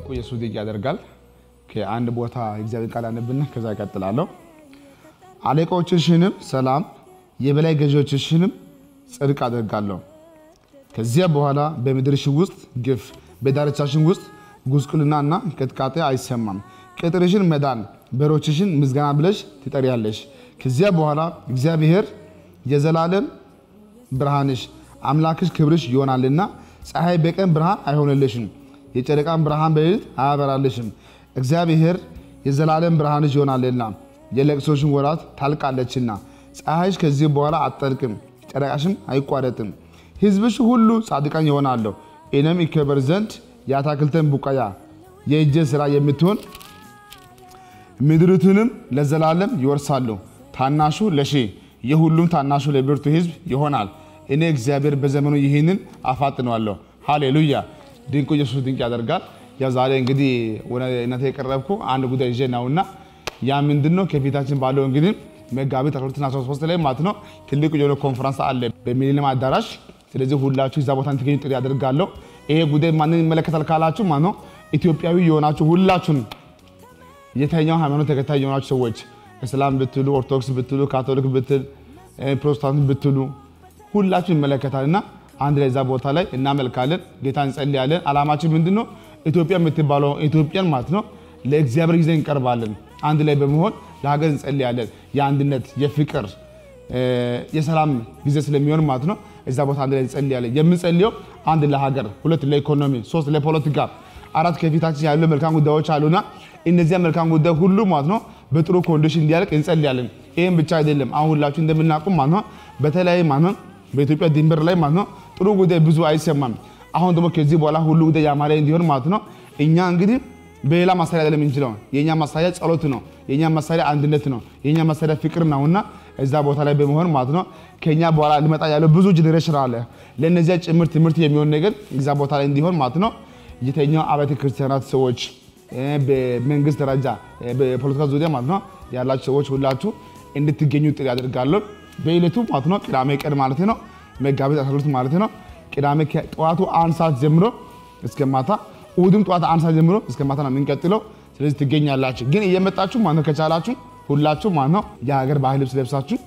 ድንቁ ኢየሱስ ድንቅ ያደርጋል። ከአንድ ቦታ እግዚአብሔር ቃል አነብና ከዛ ይቀጥላለሁ። አለቆችሽንም ሰላም፣ የበላይ ገዢዎችሽንም ጽድቅ አደርጋለሁ። ከዚያ በኋላ በምድርሽ ውስጥ ግፍ፣ በዳርቻሽን ውስጥ ጉስቁልናና ቅጥቃጤ አይሰማም። ቅጥርሽን መዳን፣ በሮችሽን ምስጋና ብለሽ ትጠሪያለሽ። ከዚያ በኋላ እግዚአብሔር የዘላለም ብርሃንሽ አምላክሽ ክብርሽ ይሆናልና ፀሐይ በቀን ብርሃን አይሆንልሽም፣ የጨረቃን ብርሃን በሌሊት አያበራልሽም። እግዚአብሔር የዘላለም ብርሃንሽ ይሆናልና የለቅሶሽን ወራት ታልቃለችና ፀሐይሽ ከዚህ በኋላ አትጠልቅም፣ ጨረቃሽም አይቋረጥም። ሕዝብሽ ሁሉ ጻድቃን ይሆናሉ። እኔም ይከበር ዘንድ የአታክልትን ቡቃያ የእጄ ሥራ የምትሆን ምድሪቱንም ለዘላለም ይወርሳሉ። ታናሹ ለሺህ የሁሉም ታናሹ ለብርቱ ሕዝብ ይሆናል። እኔ እግዚአብሔር በዘመኑ ይህንን አፋጥነዋለሁ። ሃሌሉያ! ድንቁ ኢየሱስ ድንቅ ያደርጋል። ያ ዛሬ እንግዲህ ወደ እናንተ የቀረብኩ አንድ ጉዳይ ይዤ ነውና ያ ምንድን ነው? ከፊታችን ባለው እንግዲህ መጋቢት 13 ላይ ማለት ነው ትልቁ የሆነ ኮንፈረንስ አለ በሚሊኒየም አዳራሽ። ስለዚህ ሁላችሁ እዛ ቦታ እንድትገኙ ጥሪ አደርጋለሁ። ይሄ ጉዳይ ማንን ይመለከታል ካላችሁ ማለት ነው ኢትዮጵያዊ የሆናችሁ ሁላችሁን የተኛው ሃይማኖት ተከታይ የሆናችሁ ሰዎች እስላም ብትሉ፣ ኦርቶዶክስ ብትሉ፣ ካቶሊክ ብትል፣ ፕሮቴስታንት ብትሉ ሁላችሁ ይመለከታል እና አንድ ላይ እዛ ቦታ ላይ እናመልካለን፣ ጌታ እንጸልያለን። አላማችን ምንድን ነው? ኢትዮጵያ የምትባለው ኢትዮጵያን ማለት ነው ለእግዚአብሔር ጊዜ እንቀርባለን። አንድ ላይ በመሆን ለሀገር እንጸልያለን። የአንድነት የፍቅር የሰላም ጊዜ ስለሚሆን ማለት ነው እዛ ቦታ አንድ ላይ እንጸልያለን። የምንጸልየው አንድ ለሀገር፣ ሁለት ለኢኮኖሚ፣ ሶስት ለፖለቲካ፣ አራት ከፊታችን ያሉ መልካም ጉዳዮች አሉና እነዚያ መልካም ጉዳይ ሁሉ ማለት ነው በጥሩ ኮንዲሽን እንዲያልቅ እንጸልያለን። ይህም ብቻ አይደለም። አሁን ሁላችሁ እንደምናውቁ ማለት ነው በተለያየ ማለት ነው በኢትዮጵያ ድንበር ላይ ማለት ነው ጥሩ ጉዳይ ብዙ አይሰማም። አሁን ደግሞ ከዚህ በኋላ ሁሉ ጉዳይ ያማረ እንዲሆን ማለት ነው እኛ እንግዲህ በሌላ መሳሪያ አይደለም የምንችለው። የእኛ መሳሪያ ጸሎት ነው። የእኛ መሳሪያ አንድነት ነው። የእኛ መሳሪያ ፍቅር ነውና እዛ ቦታ ላይ በመሆን ማለት ነው ከኛ በኋላ ሊመጣ ያለው ብዙ ጀኔሬሽን አለ። ለእነዚያ ጭምር ትምህርት የሚሆን ነገር እዛ ቦታ ላይ እንዲሆን ማለት ነው የተኛው አብያተ ክርስቲያናት ሰዎች በመንግስት ደረጃ በፖለቲካ ዙሪያ ማለት ነው ያላችሁ ሰዎች ሁላችሁ እንድትገኙ ጥሪ አደርጋለሁ። በዕለቱ ማለት ነው ቅዳሜ ቀን ማለት ነው መጋቢት 12 ማለት ነው ቅዳሜ ጠዋቱ አንድ ሰዓት ጀምሮ እስከ ማታ እሑድም ጠዋት አንድ ሰዓት ጀምሮ እስከ ማታ ነው የምንቀጥለው። ስለዚህ ትገኛላችሁ። ግን እየመጣችሁ ማለት ነው ከቻላችሁ ሁላችሁ ማለት ነው የሀገር ባህል ልብስ ለብሳችሁ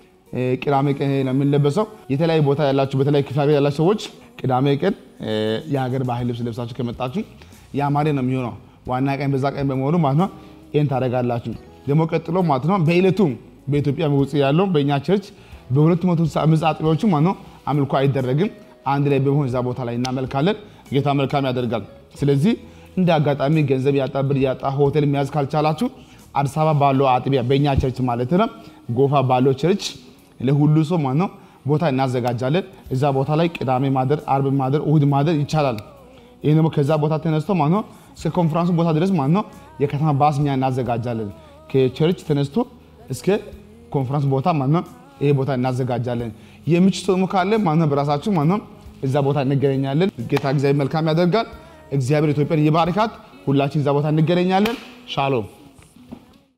ቅዳሜ ቀን ነው የምንለበሰው። የተለያዩ ቦታ ያላችሁ በተለያዩ ክፍለ ሀገር ያላችሁ ሰዎች ቅዳሜ ቀን የሀገር ባህል ልብስ ለብሳችሁ ከመጣችሁ ያማረ ነው የሚሆነው። ዋና ቀን በዛ ቀን በመሆኑ ማለት ነው ይህን ታደርጋላችሁ። ደግሞ ቀጥሎ ማለት ነው በዕለቱ በኢትዮጵያ ውጭ ያለው በእኛ ቸርች በሁለት መቶ አምስት አጥቢያዎቹ ማለት ነው አምልኮ አይደረግም። አንድ ላይ በመሆን እዛ ቦታ ላይ እናመልካለን። ጌታ መልካም ያደርጋል። ስለዚህ እንደ አጋጣሚ ገንዘብ ያጣ ብር ያጣ ሆቴል መያዝ ካልቻላችሁ አዲስ አበባ ባለው አጥቢያ በእኛ ቸርች ማለት ነው ጎፋ ባለው ቸርች ለሁሉ ሰው ማለት ነው ቦታ እናዘጋጃለን። እዛ ቦታ ላይ ቅዳሜ ማደር፣ አርብ ማደር፣ እሁድ ማደር ይቻላል። ይህ ደግሞ ከዛ ቦታ ተነስቶ ማለት ነው እስከ ኮንፈረንሱ ቦታ ድረስ ማለት ነው የከተማ ባስ እኛ እናዘጋጃለን። ከቸርች ተነስቶ እስከ ኮንፈረንስ ቦታ ማለት ነው ይሄ ቦታ እናዘጋጃለን። የምችት ደግሞ ካለ ማለት ነው በራሳችሁ ማለት ነው እዛ ቦታ እንገናኛለን። ጌታ እግዚአብሔር መልካም ያደርጋል። እግዚአብሔር ኢትዮጵያን ይባርካት። ሁላችን እዛ ቦታ እንገናኛለን። ሻሎም